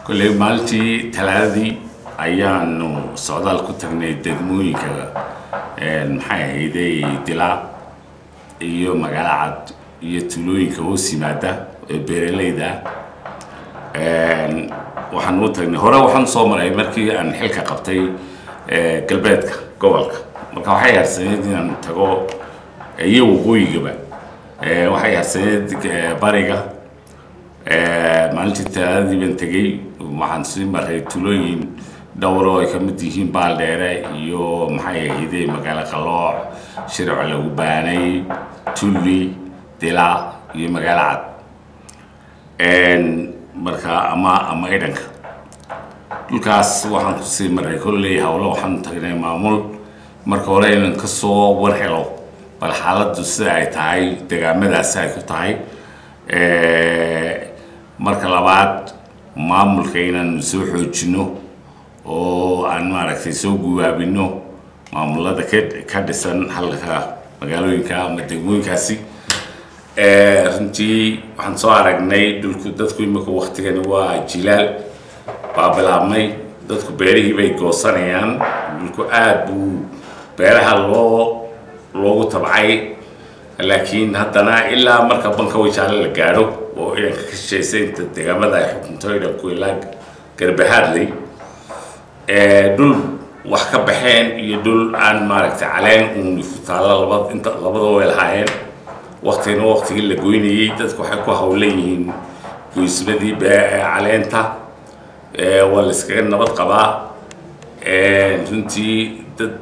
kolley maalintii talaadadii ayaanu socdaal ku tagnay degmooyinka maxay ahayday dilaa iyo magaalo cad iyo tuulooyinka hoos yimaada ee beeralayda waxaan u tagnay hore waxaan soo maray markii aan xilka qabtay galbeedka gobolka marka waxay harsaneed inaan tago iyo waqooyigaba waxay harsaneed bariga maalintii talaadadii baan tegey waxaan sii maray tulooyin dhowro ay ka mid yihiin baaldheere iyo maxay ahayday magaalo qalooc shirco lagu baanay tulli dilaa iyo magaalo cad marka ama ama idhanka dhulkaas waxaan kusii maray kolley hawlo waxaan tagnay maamul marka hore inaan kasoo war helo bal xaaladdu sida ay tahay degaamadaasi ay ku tahay marka labaad maamulka inaan soo xoojino oo aan maaragtay soo guwaabino maamulada ka dhisan halka magaalooyinka ama degmooyinkaasi runtii waxaan soo aragnay dhulku dadku imika waktigani waa jilaal baa bilaabmay dadku beerihii bay goosanayaan dhulku aada buu beeraha loo loogu tabcay laakiin haddana ilaa marka banka wajaale la gaadho oo idanka ka shishaysa inta deegaamada ay xukunto idanku ilaa garbahaadley dhul wax ka baxeen iyo dhul aan maaragtay caleen uun ku taalla laba inta labadaba way lahaayeen waktigana waktigii la goynayey dadku waxay ku hawlan yihiin goysmadii caleenta waa la iskaga nabad qabaa runtii dad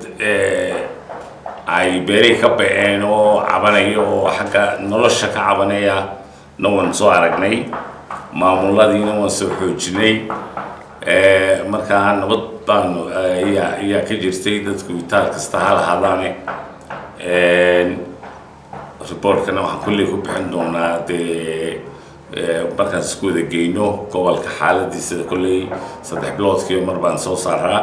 ay beerihii ka baceen oo cabanaya oo xagga nolosha ka cabanaya na waan soo aragnay maamuladiina waan soo xoojinay markaa nabad baanu ayaa ayaa ka jirtay dadku itaal kasta ha lahaadaane reportkana waxaan kolley ku bixin doonaa dee markaan isku wada geyno gobolka xaaladiisa kolley saddex biloodkiiba mar baan soo saaraa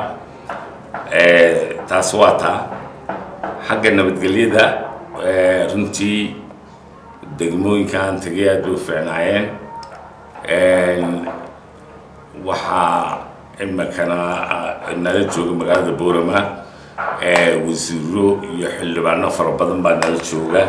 taas waa taa xagga nabadgelyada runtii degmooyinkaan tegay aad bay u fiicnaayeen waxaa imikana nala jooga magaalada boorama wasiiro iyo xildhibaano fara badan baa nala jooga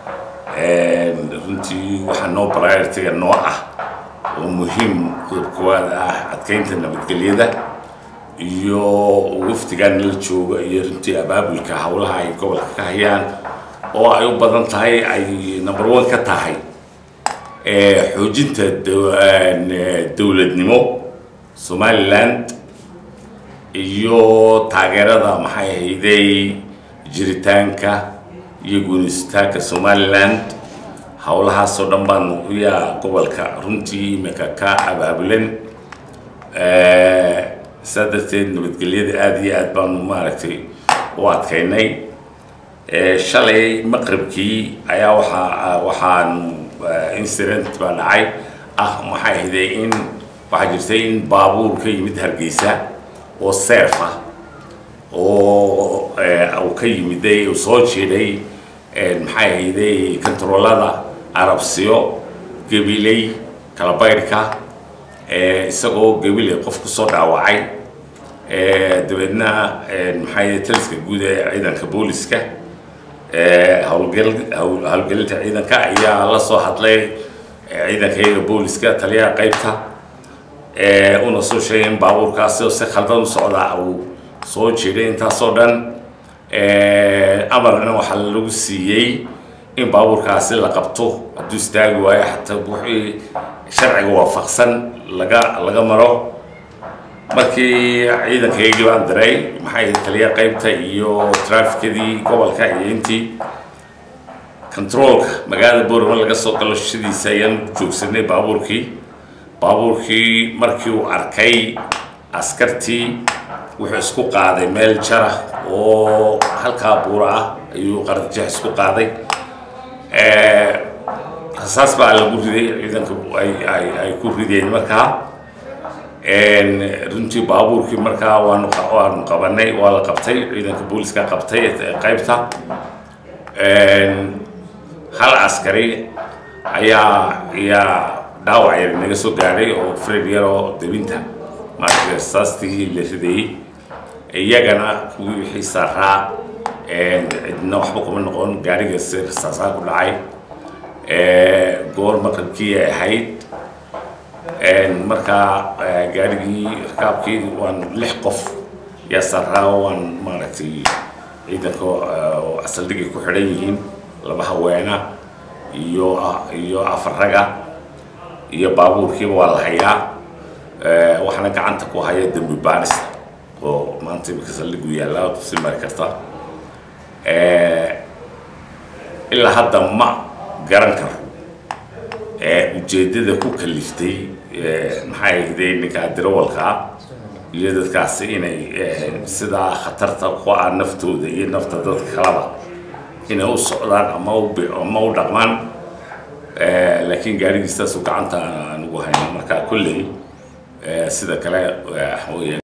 runtii waxaa noo prioritiga noo ah oo muhiim qodob koowaad ah adkeynta nabadgelyada iyo wafdigaa nala jooga iyo runtii abaabulka howlaha ay gobolka ka hayaan oo ay u badan tahay ay number one ka tahay xoojinta dowladnimo somaliland iyo taageerada maxay ahayday jiritaanka iyo guunisitaanka somaliland howlahaasoo dhan baanu yaa gobolka runtii imika ka abaabulan saa darteed nabadgelyada aada iyo aad baanu maaragtay u adkaynay shalay maqribkii ayaa waxaa waxaan incident baa dhacay ah maxay ahayday in waxaa jirtay in baabuur ka yimid hargeysa oo seef ah oo uu ka yimiday uu soo jeeday maxay ahayday kontaroolada arabsiyo gabiley kalabaydhka isagoo gabiley qof kusoo dhaawacay dabeedna maxay taliska guud ee ciidanka booliska howlgal howlgelinta ciidanka ayaa la soo hadlay ciidanka iyaga booliska taliyaha qaybta una soo sheegay in baabuurkaasi oo si khaldan u socdaa uu soo jeeday intaasoo dhan amarna waxaa lagu siiyey in baabuurkaasi la qabto hadduu istaagi waayo xataa wixii sharciga waafaqsan laga laga maro markii ciidankaygii baan diray maxay taliya qaybta iyo traafikadii gobolka iyo intii controolka magaalada boorama laga soo galo shadiisa ayaan joogsanay baabuurkii baabuurkii markii uu arkay askartii wuxuu isku qaaday meel jara oo halkaa buura ah ayuu qarjeex isku qaaday rasaas baa lagu riday ciidanka ay ku rideen markaa runtii baabuurkii markaa waanu waanu qabanay waa la qabtay ciidanka booliska qabtay qaybta hal askari ayaa ayaa dhaawac yar naga soo gaadhay oo fred yar oo debinta maaragtay rasaastii la ridayey iyagana kuwii wixii saaraa cidna waxba kuma noqon gaariga si rasaasaa ku dhacay goor maqribkii ay ahayd markaa gaarigii rakaabkii waan lix qof yaa saaraa waan maaragtay ciidanka saldhigay ku xidhan yihiin laba haweena iyo iyo afar raga iyo baabuurkiiba waa la hayaa waxaana gacanta ku haya dembi baarista oo maanta imika saldhigu yaallaa tusi mari karta ilaa hadda ma garan karo ujeeddada ku kaliftay maxay ahday ninkaa dirawalkaa iyo dadkaasi inay sidaa khatarta ku ah naftooda iyo nafta dadka kalaba inay u socdaan ama ama u dhaqmaan laakiin gaarigiistaasu gacanta aan ugu hayno marka kolley sida kale waxaweyaan